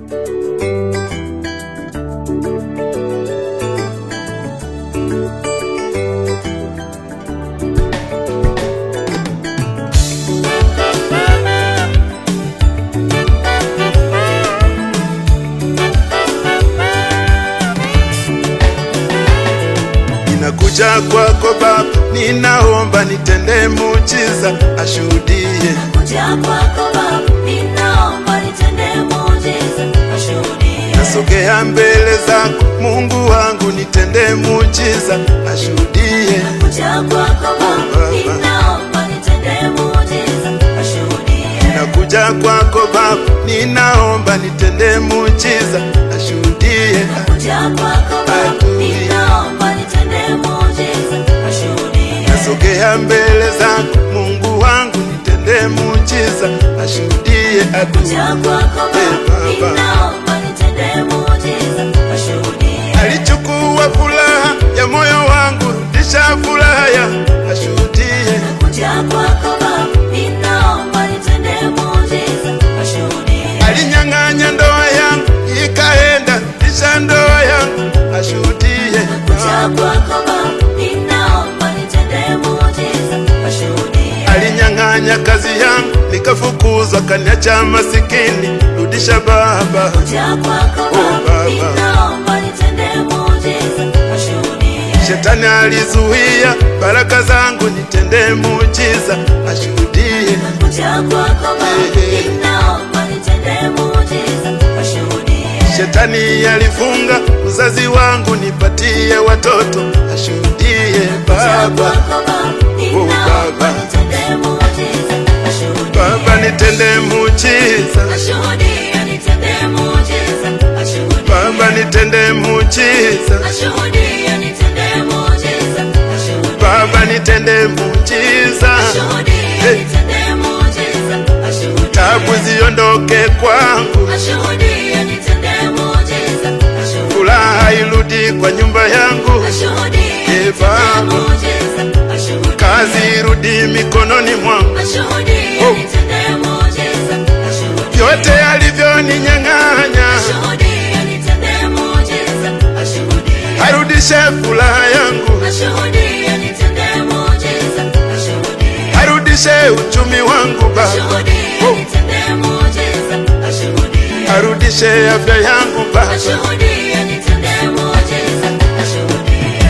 Ninakuja kwako Baba, ninaomba nitende muujiza, ashuhudie. Kuja kwako Baba, ninaomba nitende muujiza, ashuhudie. Nasogea mbele zako Mungu wangu, nitende muujiza, ashuhudie. Kuja kwako Baba, ninaomba nitende muujiza, ashuhudie. Nakuja kwako Baba, ninaomba nitende muujiza, ashuhudie. Kuja kwako Baba, ninaomba nitende muujiza, ashuhudie. Nasogea mbele zako Mungu wangu, nitende muujiza, ashuhudie. Kuja Adui kwako Eh, Baba, Baba. ninaomba nitende muujiza, ashuhudie. alichukua furaha ya moyo wangu, rudisha furaha ya ashuhudie. Kuja kwako Baba, ninaomba nitende muujiza, ashuhudie. Alinyang'anya ndoa yangu ikaenda, rudisha ndoa yangu ashuhudie. Kuja kwako Baba, ninaomba nitende muujiza, ashuhudie. Alinyang'anya kazi yangu nikafukuzwa, kaniacha masikini, rudisha Baba. Kuja kwako Oh, Baba, Baba. ninaomba nitende muujiza, ashuhudie. Shetani alizuia baraka zangu, nitende muujiza, ashuhudie. Kuja kwako Baba, ninaomba nitende muujiza, ashuhudie. Shetani alifunga uzazi wangu, nipatie watoto, ashuhudie Kuja Baba. kwako Baba, ninaomba Baba. nitende muujiza, ashuhudie. Baba nitende muujiza, Ashuhudie, nitende muujiza, ashuhudie. Baba nitende muujiza, Ashuhudie, nitende muujiza, ashuhudie. Baba nitende muujiza, Ashuhudie, Hey. nitende muujiza, ashuhudie. tabu ziondoke kwangu, Ashuhudie, nitende muujiza, ashuhudie. furaha irudi kwa nyumba yangu, Ashuhudie, Hey, nitende Baba. muujiza, ashuhudie. kazi irudi mikononi mwangu, Ashuhudie, Oh. nitende muujiza, ashuhudie. vyote alivyoninyang'anya Ashuhudie, nitende muujiza, ashuhudie. arudishe furaha yangu, Ashuhudie, nitende muujiza, ashuhudie. arudishe uchumi wangu Baba, Ashuhudie, Oh. nitende muujiza, ashuhudie. arudishe afya yangu Baba. Ashuhudie, nitende muujiza, ashuhudie.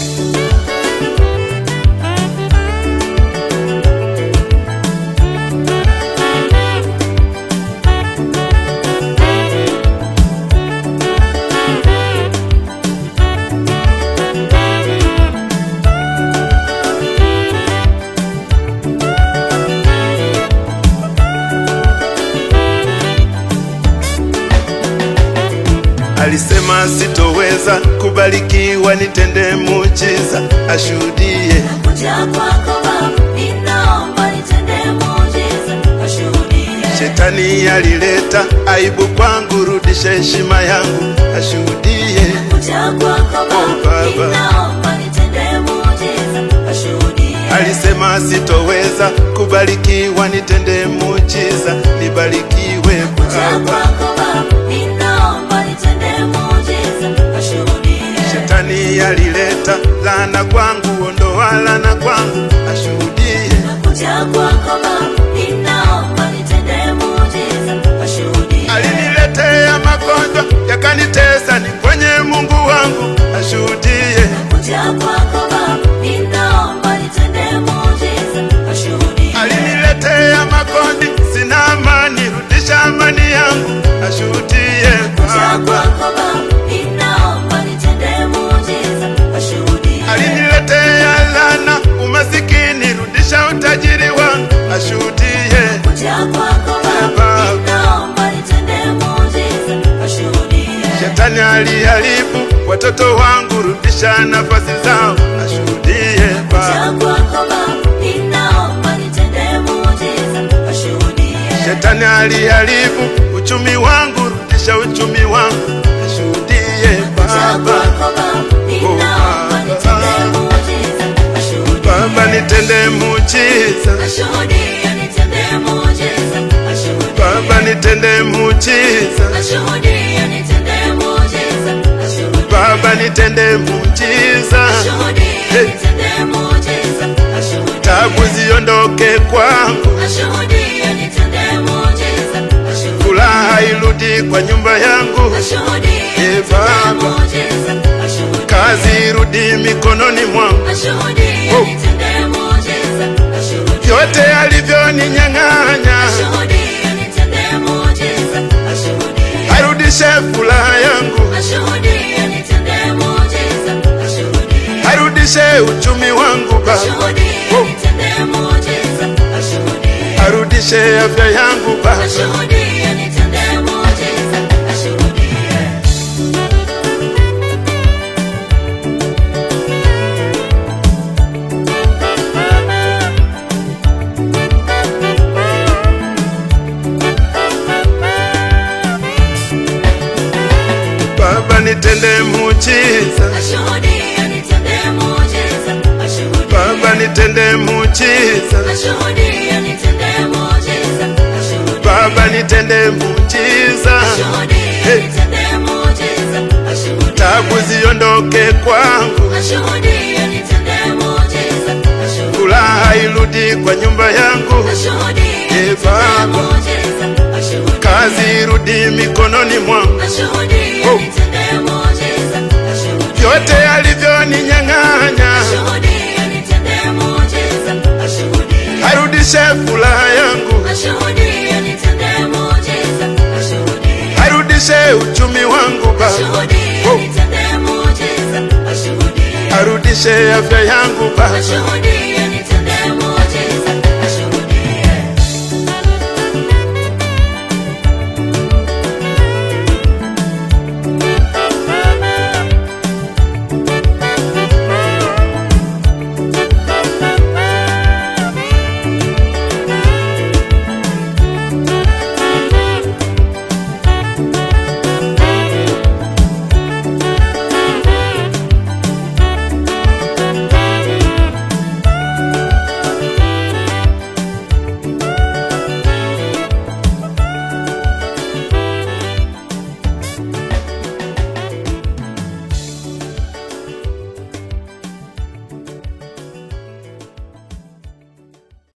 Alisema sitoweza kubarikiwa, nitende muujiza, ashuhudie. Kuja kwako Baba, ninaomba nitende muujiza, ashuhudie. Shetani alileta aibu kwangu, rudisha heshima yangu, ashuhudie. Kuja kwako Oh, Baba, Baba. ninaomba nitende muujiza, ashuhudie. Alisema sitoweza kubarikiwa, nitende muujiza, nibarikiwe Kuja Baba. kwako Baba, ninaomba nitende muujiza, ashuhudie. Shetani alileta laana kwangu, ondoa laana kwangu, ashuhudie. Kuja kwako Baba, ninaomba nitende muujiza, ashuhudie. Aliniletea magonjwa yakanitesa, niponye Mungu wangu, ashuhudie. Kuja kwako Baba, ninaomba nitende muujiza, ashuhudie. Aliniletea makondi, sina amani, rudisha amani yangu, ashuhudie Kuja Baba. kwako Baba, ninaomba nitende muujiza, ashuhudie. Aliniletea laana, umasikini, rudisha utajiri wangu, ashuhudie. Kuja kwako Baba, ninaomba nitende muujiza, ashuhudie. Shetani aliharibu watoto wangu, rudisha nafasi zao, ashuhudie Baba. Kuja kwako Baba, ninaomba nitende muujiza, ashuhudie. Shetani aliharibu uchumi wangu, rudisha uchumi wangu, ashuhudie Kuja Baba. kwako Baba, ninaomba nitende muujiza, ashuhudie. Baba nitende muujiza, Ashuhudie, nitende muujiza, ashuhudie. Baba nitende muujiza, Ashuhudie, nitende muujiza, Ashuhudie nitende muujiza. Ashuhudie. tabu ziondoke kwangu, Ashuhudie nitende muujiza. Ashuhudie. furaha irudi kwa nyumba yangu, Ashuhudie Ee nitende Baba. muujiza. Ashuhudie. kazi irudi mikononi mwangu, Ashuhudie Oh. nitende muujiza. Ashuhudie. vyote alivyoninyang'anya Ashuhudie nitende muujiza. Ashuhudie. arudishe furaha yangu, Ashuhudie nitende muujiza. Ashuhudie. arudishe uchumi wangu Baba, Ashuhudie Oh. nitende muujiza. Ashuhudie. arudishe afya yangu Baba, Ashuhudie nitende muujiza. Ashuhudie. Baba nitende muujiza, Ashuhudie nitende muujiza. Ashuhudie. Baba nitende muujiza, Ashuhudie nitende muujiza. Ashuhudie. Baba nitende muujiza, Ashuhudie nitende muujiza. Ashuhudie. tabu ziondoke kwangu, Ashuhudie nitende muujiza. Ashuhudie. furaha irudi kwa nyumba yangu, Ashuhudie Ee nitende Baba. muujiza. Ashuhudie. kazi irudi mikononi mwangu, Ashuhudie Oh. nitende muujiza. Ashuhudie. vyote alivyoninyang'anya Ashuhudie nitende muujiza. Ashuhudie. arudishe furaha yangu, Ashuhudie nitende muujiza. Ashuhudie. arudishe uchumi wangu Baba, Ashuhudie Oh. nitende muujiza. Ashuhudie. arudishe afya yangu Baba, Ashuhudie nitende